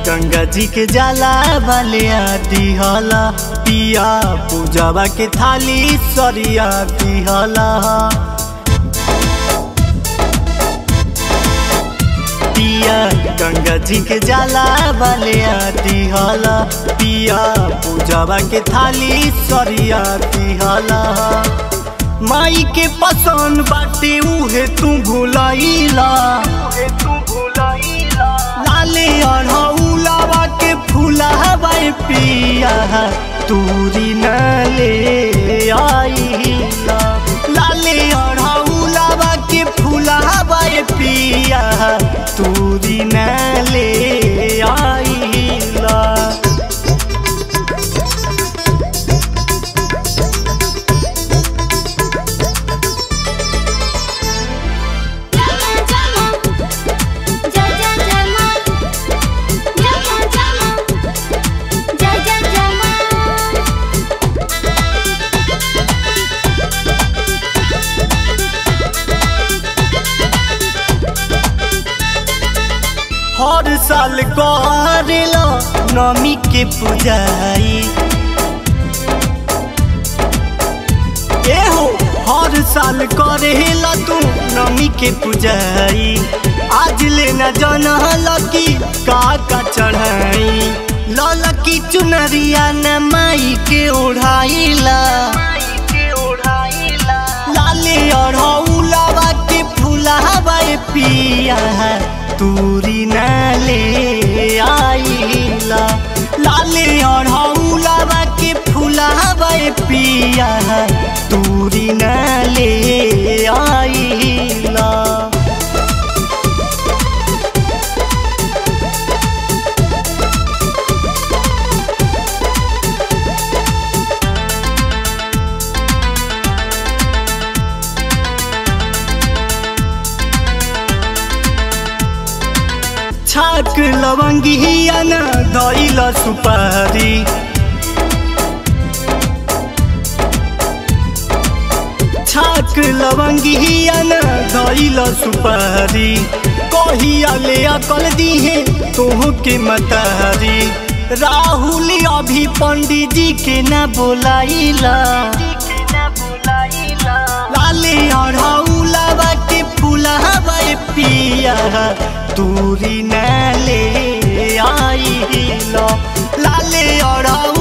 गंगा जी के जाला वाले दिहला पिया पूजवा के थाली सरिया दिहला पिया गंगा जी के जाला वाले दिहला पिया पूजवा के थाली सरिया दिहला माई के पसंद बाटे उहे तू भुलाइला लाले अढ़ौलावा के फुलावा पिया तूरी न ले आइला लाले अढ़ौलावा के फुलावा पिया तूरी न ले आइला जमा जमा जय जय जमा जमा जमा जय जय जमा हर साल करेला नमी के पूजाई एहो हर साल करेला तू नमी के पूजाई आज लेना जनहल की का का चढ़ाई ललकी चुनरिया न माई के ओढ़ाइला लाले अढ़ौलावा के फुलावा पिया तूरी न ले आइला लाले अढ़ौलावा के फुलावा पिया तूरी न ले आइला छाक लवंगिया न धैल सुपारी छाक लवंगिया न धैल सुपारी कहिया ले अकल दिहे तोह के मतारी राहुल अभी पंडित जी के न बोलाइला लाले अढ़ौलावा के फुलावा पिया तूरी न ले आइला लाले अढ़ौ